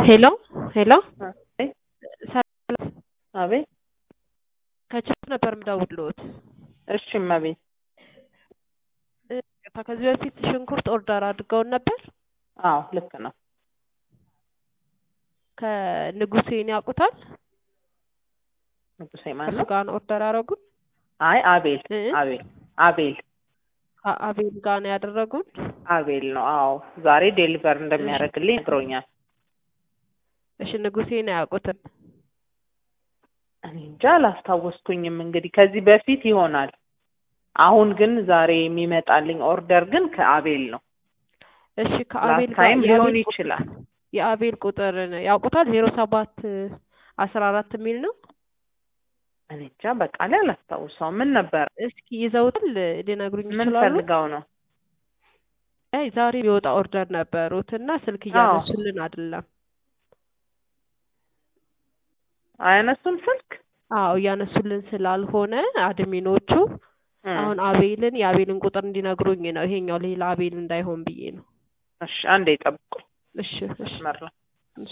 ሄሎ ሄሎ አቤት ሰላም አቤት ከቻት ነበር የምደውልልዎት። እሺ እመቤት ይቅርታ፣ ከዚህ በፊት ሽንኩርት ኦርደር አድርገውን ነበር። አዎ ልክ ነው ከንጉሴን ያውቁታል? ንጉሴ ማን ከሱ ነው ጋር ነው ኦርደር ያደረጉን። አይ አቤል እ? አቤል አቤል ከአቤል ጋር ነው ያደረጉን። አቤል ነው አዎ ዛሬ ዴሊቨር እንደሚያደርግልኝ ነግሮኛል እሺ ንጉሴን አያውቁትም? እኔ እንጃ አላስታወስኩኝም እንግዲህ ከዚህ በፊት ይሆናል አሁን ግን ዛሬ የሚመጣልኝ ኦርደር ግን ከአቤል ነው እሺ ከአቤል ላስት ጋር ታይም የአቤል ሊሆን ቁጥር- ይችላል የአቤል ቁጥር ያውቁታል? ዜሮ ሰባት አስራ አራት የሚል ነው። እኔ እንጃ በቃ ላይ አላስታውሰውም ምን ነበር እስኪ ይዘውታል ሊነግሩኝ ምን ይችላሉ? ፈልገው ነው አይ ዛሬ የሚወጣ ኦርደር ነበሩት እና ስልክ አዎ። እያነሱልን አይደለም። አያነሱም ስልክ አዎ እያነሱልን ስላልሆነ አድሚኖቹ እ። አሁን አቤልን የአቤልን ቁጥር እንዲነግሩኝ ነው። ይሄኛው ሌላ አቤል እንዳይሆን ብዬ ነው። እሺ አንዴ ጠብቁኝ እሺ እሺ መስመር ላይ እሺ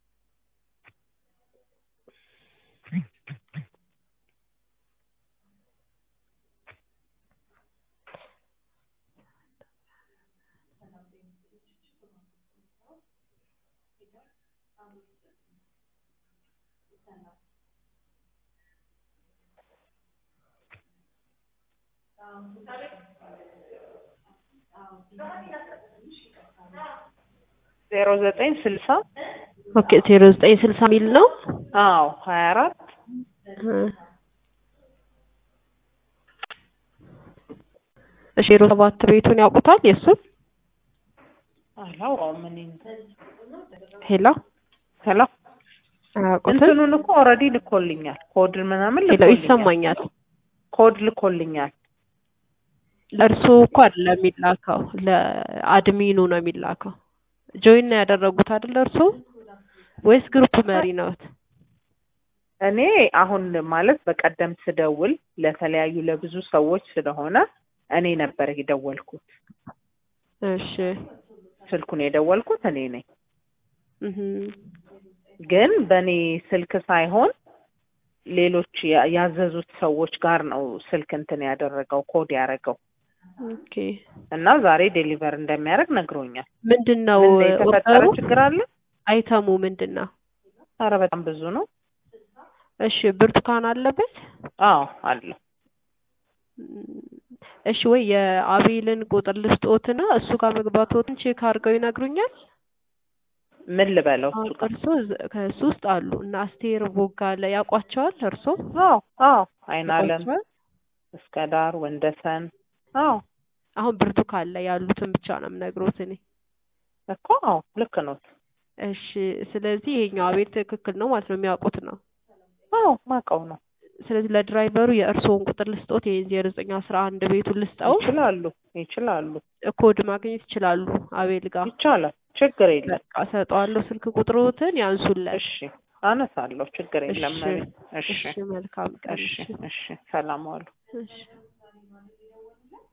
ዜሮ ዘጠኝ ስልሳ ኦኬ ዜሮ ዘጠኝ ስልሳ ሚል ነው። አዎ ሀያ አራት እ። እሺ ዜሮ ሰባት ቤቱን ያውቁታል? የእሱን አላውቀውም እኔ ሄሎ ሄሎ አያውቁትም? እንትኑን እኮ ኦልሬዲ ልኮልኛል ኮድ ምናምን ሄሎ ልኮልኛል ይሰማኛል። ኮድ ልኮልኛል ለእርሱ እኮ አይደለም የሚላከው ለአድሚኑ ነው የሚላከው። ጆይን ነው ያደረጉት አይደል እርሱ ወይስ ግሩፕ መሪ ነዎት? እኔ አሁን ማለት በቀደም ስደውል ለተለያዩ ለብዙ ሰዎች ስለሆነ እኔ ነበር የደወልኩት እሺ ስልኩን የደወልኩት እኔ ነኝ እህ ግን በእኔ ስልክ ሳይሆን ሌሎች ያ- ያዘዙት ሰዎች ጋር ነው ስልክ እንትን ያደረገው ኮድ ያደረገው ኦኬ እና ዛሬ ዴሊቨር እንደሚያደርግ ነግሮኛል ምንድን ነው ምን የተፈጠረ ኦርደሩ? ችግር አለ አይተሙ ምንድን ነው? ኧረ በጣም ብዙ ነው እሺ ብርቱካን አለበት? አዎ አለ እሺ ወይ የአቤልን ቁጥር ልስጦትና እሱ ጋር መግባቶትን ቼክ አድርገው ይነግሩኛል። ምን ልበለው እሱ አሁን ጋር እርሶ ዝ- ከእሱ ውስጥ አሉ እና አስቴር ቦጋለ ያውቋቸዋል? እርሶ አዎ አዎ አይናለም ያውቋቸዋል? እስከ ዳር ወንደሰን አዎ አሁን ብርቱካን ላይ ያሉትን ብቻ ነው የምነግሮት እኔ። እኮ አዎ ልክ ነው እሺ ስለዚህ ይሄኛው አቤል ትክክል ነው ማለት ነው የሚያውቁት ነው። አዎ ማውቀው ነው ስለዚህ ለድራይቨሩ የእርስዎን ቁጥር ልስጦት ይሄን ዜሮ ዘጠኝ አስራ አንድ ቤቱን ልስጠው ይችላሉ ይችላሉ ኮድ ማግኘት ይችላሉ አቤል ጋር ይቻላል ችግር የለም በቃ እሰጠዋለሁ ስልክ ቁጥሮትን ያንሱለት እሺ አነሳለሁ ችግር የለም እሺ እሺ እሺ መልካም ቀን እሺ እሺ እሺ ሰላም ዋሉ እሺ